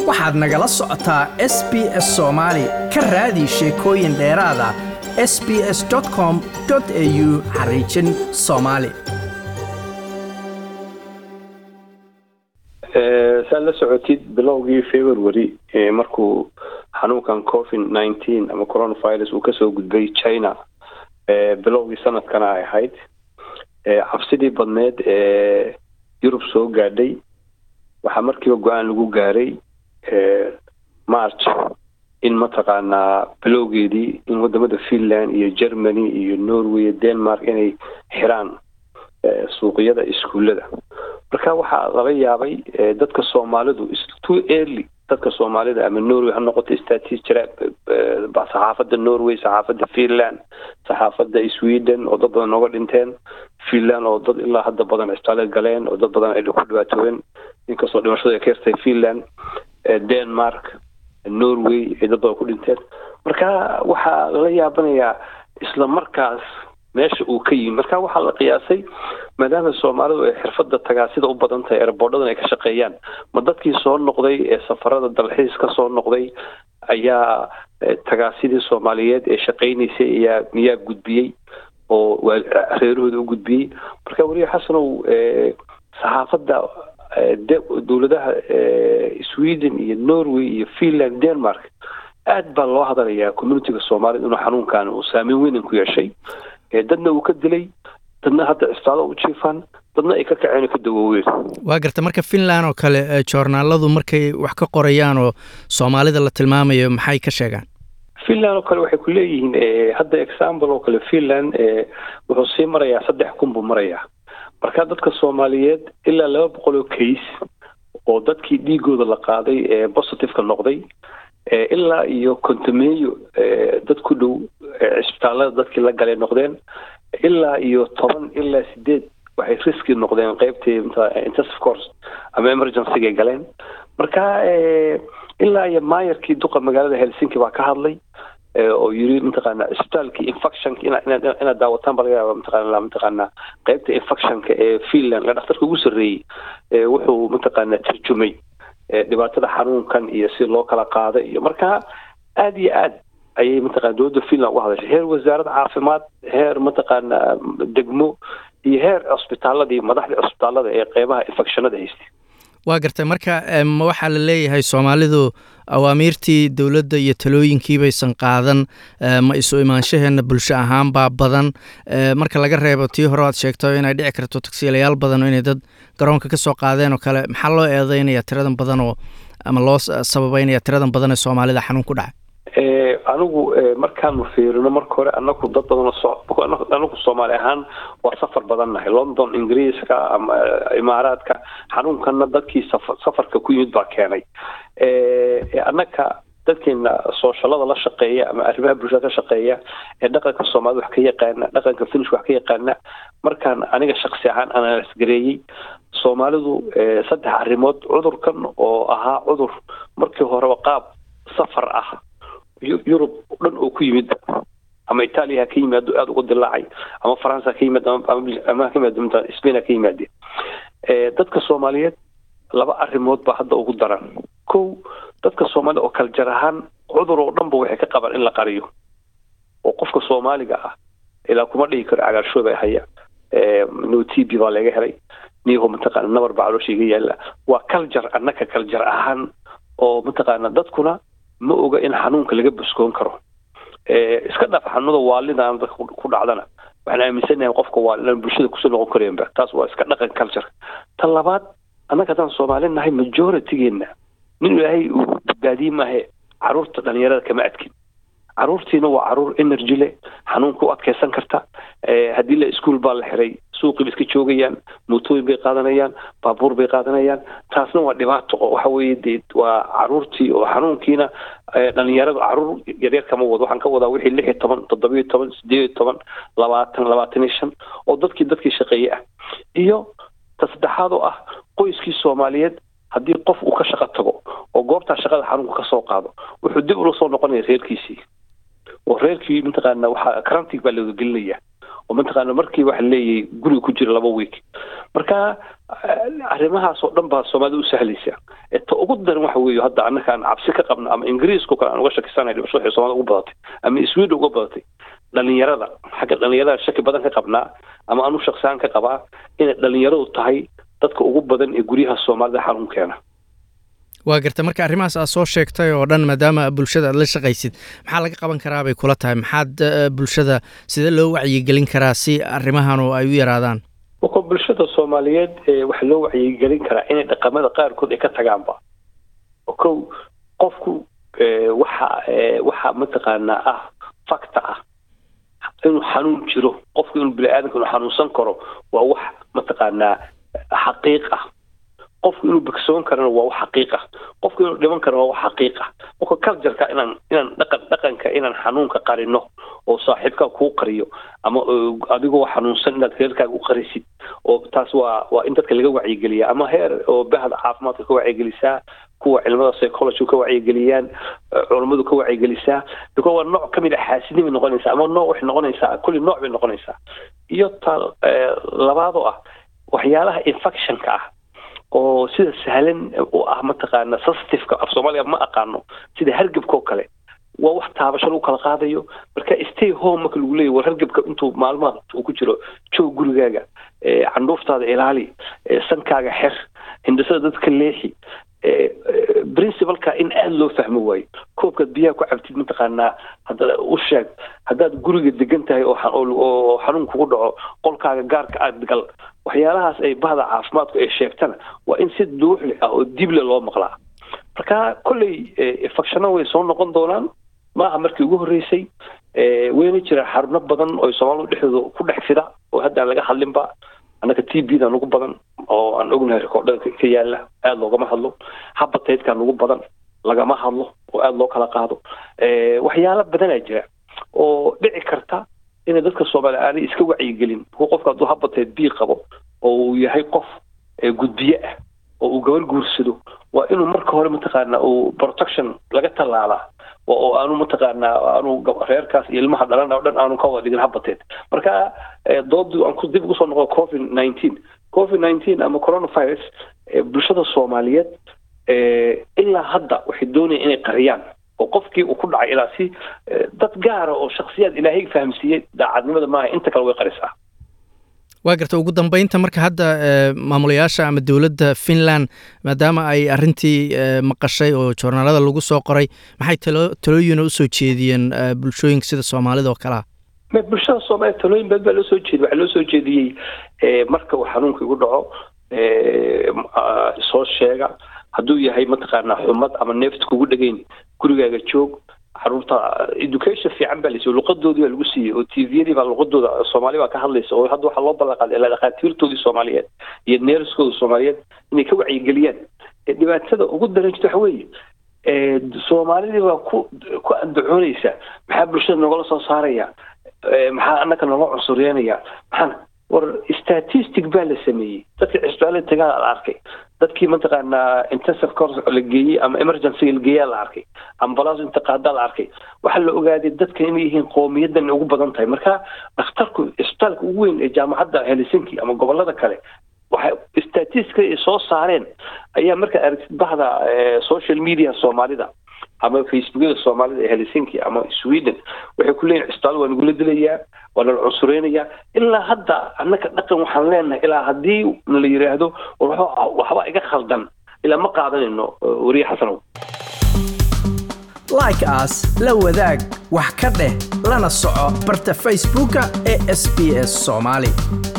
waxaad nagala socotaa s b s soomaali ka raadi sheekooyin dheeraada s b s com au xariijin soomaali saad la socotid bilowgii february markuu xanuunkan covid nineteen ama coronavirus uu kasoo gudbay china bilowgii sanadkana ay ahayd cabsidii badneed ee yurub soo gaadhay waxaa markiiba go-aan lagu gaaray march in mataqaanaa bilowgeedii in wadamada finland iyo germany iyo norway iyo denmark inay xiraan suuqyada iskuullada marka waxaa laga yaabay dadka soomaalidu too early dadka soomaalida ama norway ha noqoto statis jira saxaafadda norway saxaafadda finland saxaafadda sweden oo dad badan nooga dhinteen finland oo dad ilaa hadda badan cisbitaale galeen oo dad badan ay ku dhibaatoobeen inkastoo dhimashadu ay ka yartay finland denmark norway ay dad badan ku dhinteen marka waxaa lala yaabanayaa isla markaas meesha uu ka yimi marka waxaa la qiyaasay maadaama soomaalidu ay xirfada tagaasida u badan tahay erbordhadan ay ka shaqeeyaan ma dadkii soo noqday ee safarada dalxiis ka soo noqday ayaa tagaasidii soomaaliyeed ee shaqaynaysay ayaa miyaa gudbiyey oo reerahooda u gudbiyey marka weliya xasanow saxaafadda dowladaha sweden iyo norway iyo finland denmark aad baa loo hadalayaa communitiga soomaaliyed inuu xanuunkan uu saameyn weynan ku yeeshay dadna uu ka dilay dadna hadda cisbitaalo u jiifaan dadna ay ka kaceen ka dawooween waa garta marka finland oo kale joornaaladu markay wax ka qorayaan oo soomaalida la tilmaamayo maxay ka sheegaan finland oo kale waxay ku leeyihiin hadda example oo kale finland wuxuu sii marayaa saddex kun buu marayaa marka dadka soomaaliyeed ilaa laba boqol oo case oo dadkii dhiigooda la qaaday ee positiveka noqday ilaa iyo kontameeyo dad ku dhow cisbitaalada dadkii la galay noqdeen ilaa iyo toban ilaa sideed waxay riski noqdeen qeybtii intensive course ama emergencyga galeen marka ilaa iyo maayarkii duqa magaalada helsinki baa ka hadlay oo yiri mataqaana cisbitaalkii infectionka inaad daawataan ba laga yaaba mataqaana mataqaana qeybta infectionka ee finland ee dhakhtarka ugu sarreeyey wuxuu mataqaana tarjumay dhibaatada xanuunkan iyo si loo kala qaada iyo marka aada iyo aad ayay mataqana dowladda finland uga hadashay heer wasaaradda caafimaad heer mataqaana degmo iyo heer cusbitaaladii madaxdii cusbitaalada ee qeybaha infectionada haystay waa gartay marka waxaa la leeyahay soomaalidu awaamiirtii dowladda iyo talooyinkii baysan qaadan ma isu imaanshaheena bulsho ahaan baa badan marka laga reebo tii hore aad sheegto inay dhici karto tagsiilayaal badan oo inay dad garoonka ka soo qaadeen oo kale maxaa loo eedeynaya tiradan badan oo ama loo sababeynaya tiradan badan ee soomaalida xanuun ku dhacay anigu markaanu fiirino marka hore anaku dad badan anagu soomaali ahaan waa safar badan nahay london ingiriiska ama imaaraadka xanuunkana dadkii safarka ku yimid baa keenay annaka dadkeena sooshalada la shaqeeya ama arrimaha bulshada ka shaqeeya ee dhaqanka soomaalida wax ka yaqaana dhaqanka finish wax ka yaqaana markaan aniga shaksi ahaan analysgareeyey soomaalidu saddex arrimood cudurkan oo ahaa cudur markii horeba qaab safar ah yurub dhan oo ku yimid ama itaaliya ha ka yimaado aada uga dilaacay ama faransa ha ka yimaad ama ka yimaado spain ha ka yimaade dadka soomaaliyeed laba arrimood baa hadda ugu daran kow dadka soomaalida oo kaljar ahaan cudur oo dhan ba waxay ka qabaan in la qariyo oo qofka soomaaliga ah ilaa kuma dhihi karo cagaarshooba haya no t b baa laga helay niyaho mataqaana nabar baa caloosha iga yaala waa kaljar annaka kaljar ahaan oo mataqaana dadkuna ma oga in xanuunka laga buskoon karo iska dhaaf xanuunada waalidaan dadka ku dhacdana waxaan aaminsanahay qofka waa inaan bulshada kusoo noqon kareenba taas waa iska dhaqan culture tan labaad annaga haddaan soomaali nahay majoritygeena nin ilaahay uu badbaadiye maahe caruurta dhalinyarada kama adkin caruurtiina waa caruur energy leh xanuunka u adkeysan karta haddii la iskuol baa la xiray suuqii ba iska joogayaan mootooyin bay qaadanayaan baabuur bay qaadanayaan taasna waa dhibaato oo waxa weeye dee waa caruurtii oo xanuunkiina dhalinyarada caruur yaryar kama wado waxaan ka wadaa wixii lix iyo toban toddoba iyo toban sideed iyo toban labaatan labaatan iyo shan oo dadkii dadkii shaqeeye ah iyo ta saddexaad oo ah qoyskii soomaaliyeed haddii qof uu ka shaqo tago oo goobtaa shaqada xanuunka kasoo qaado wuxuu dib ula soo noqonaya reerkiisii oo reerkii mataqaana waxaa karantig baa looga gelinaya oo mataqaana markii waxa leeyahay guriga ku jira laba week marka arrimahaas oo dhan baa soomaalida u sahlaysa ta ugu daran waxa weeye hadda annaka aan cabsi ka qabno ama ingiriisku kale aan uga shakisanay dhibasho waxay soomaalida ugu badatay ama sweden uga badatay dhalinyarada xagga dhalinyarada shaki badan ka qabnaa ama anu shaksaan ka qabaa inay dhalinyaradu tahay dadka ugu badan ee guryaha soomaalida xanuun keena waa garta marka arrimahaas aad soo sheegtay oo dhan maadaama bulshada aad la shaqaysid maxaa laga qaban karaa bay kula tahay maxaad bulshada sidee loo wacyigelin karaa si arrimahanu ay u yaraadaan marka bulshada soomaaliyeed waxaa loo wacyigelin karaa inay dhaqamada qaarkood ay ka tagaanba kow qofku waxa waxa mataqaanaa ah facta ah inuu xanuun jiro qofku inuu bini-aadanka inuu xanuunsan karo waa wax mataqaanaa xaqiiq ah qofku inuu bogsoon karana waa wax xaqiiq ah qofku inuu dhiman karana waa wax xaqiiq ah marka cultureka inaan inaan dhaqan dhaqanka inaan xanuunka qarino oo saaxiibkaa kuu qariyo ama adigoo xanuunsan inaad reerkaaga u qarisid oo taas waa waa in dadka laga wacyigeliya ama heer oo bahda caafimaadka ka wacyigelisaa kuwa cilmada psychology ka wacyigeliyaan culammadu ka wacyigelisaa biko waa nooc kamid a xaasidnimay noqonaysaa ama nooc waxay noqonaysaa kulli nooc bay noqonaysaa iyo ta labaadoo ah waxyaalaha infectionka ah oo sida sahlan u ah mataqaana sensitiveka af soomaaliya ma aqaano sida hargebka oo kale waa wax taabasho lagu kala qaadayo marka stay home marka lagu leeyahy war hargebka intuu maalmaha uu ku jiro joog gurigaaga candhuuftaada ilaali sankaaga xer hindhisada dadka leexi principalka in aada loo fahmo waayo koobkaad biyaha ku cabtid mataqaanaa hadda u sheeg haddaad guriga degan tahay oo xanuun kugu dhaco qolkaaga gaarka aad gal waxyaalahaas ay bahda caafimaadku ay sheegtana waa in si duuxli ah oo dible loo maqlaa marka kolley infecshano way soo noqon doonaan maaha markii ugu horreysay wayna jiraan xaruno badan oo soomaalidu dhexdooda ku dhex fida oo hadda aan laga hadlinba annaka t b dan ugu badan oo aan ognahay rekoordhada ka yaala aada loogama hadlo habataydkan ugu badan lagama hadlo oo aada loo kala qaado waxyaalo badanaa jira oo dhici karta inay dadka soomaaliya aanay iska wacyigelin kuwa qofka hadduu habatayd b qabo oo uu yahay qof gudbiye ah oo uu gabar guursado waa inuu marka hore mataqaana uu protection laga tallaalaa oo aanu mataqaanaa aanu reerkaas iyo ilmaha dhalana o dhan aanu ka wada dhigin habateed marka doodii aan ku dib ugu soo noqo covid nineteen covid nineteen ama coronavirus bulshada soomaaliyeed ilaa hadda waxay doonayaan inay qariyaan oo qofkii uu ku dhacay ilaa si dad gaara oo shaksiyaad ilaahay fahamsiiyey daacadnimada maaha inta kale way qarisaa waa garta ugu dambeynta marka hadda maamulayaasha ama dowladda finland maadaama ay arintii maqashay oo joornaalada lagu soo qoray maxay talo talooyina usoo jeediyeen bulshooyinka sida soomaalida oo kalea bulshada soomaliya talooyin baad baa loo soo jeediy waxaa loo soo jeediyey marka uu xanuunka igu dhaco soo sheega hadduu yahay mataqaanaa xumad ama neefta kugu dhegayn gurigaaga joog caruurta education fiican baa lasiiyo luqadoodii baa lagu siiyey oo t vyadii baa luqadooda soomaali baa ka hadlaysa oo hadda waxaa loo ballanqaaday ilaa dhakhaatiirtoodii soomaaliyeed iyo neerskooda soomaaliyeed inay ka wacyigeliyaan dhibaatada ugu daran jirta waxa weeye soomaalidii baa ku ku andacoonaysa maxaa bulshada nogala soo saaraya maxaa annaka nooga cunsuryeynaya maxaa war statistic baa la sameeyey dadkii cisbitaalada tagaa la arkay dadkii mataqaanaa intensive course la geeyey ama emergency la geeyaa la arkay ambulance inta qaadaa la arkay waxaa la ogaaday dadka inay yihiin qowmiyadan ugu badan tahay marka dhakhtarku cisbitaalka ugu weyn ee jaamacadda helsinki ama gobolada kale waxay statistica ay soo saareen ayaa markaa aragtid bahda social media soomaalida ama facebookyada soomaalida ee helsinki ama sweden waxay ku leeyihin cisbitaal waa nagula dilayaa waa nala cunsureynayaa ilaa hadda annaka dhaqan waxaan leenahay ilaa haddii nala yidhaahdo war waxba iga khaldan ilaa ma qaadanayno wariye xasanow like as la wadaag wax ka dheh lana soco barta facebooka ee sb s soomaali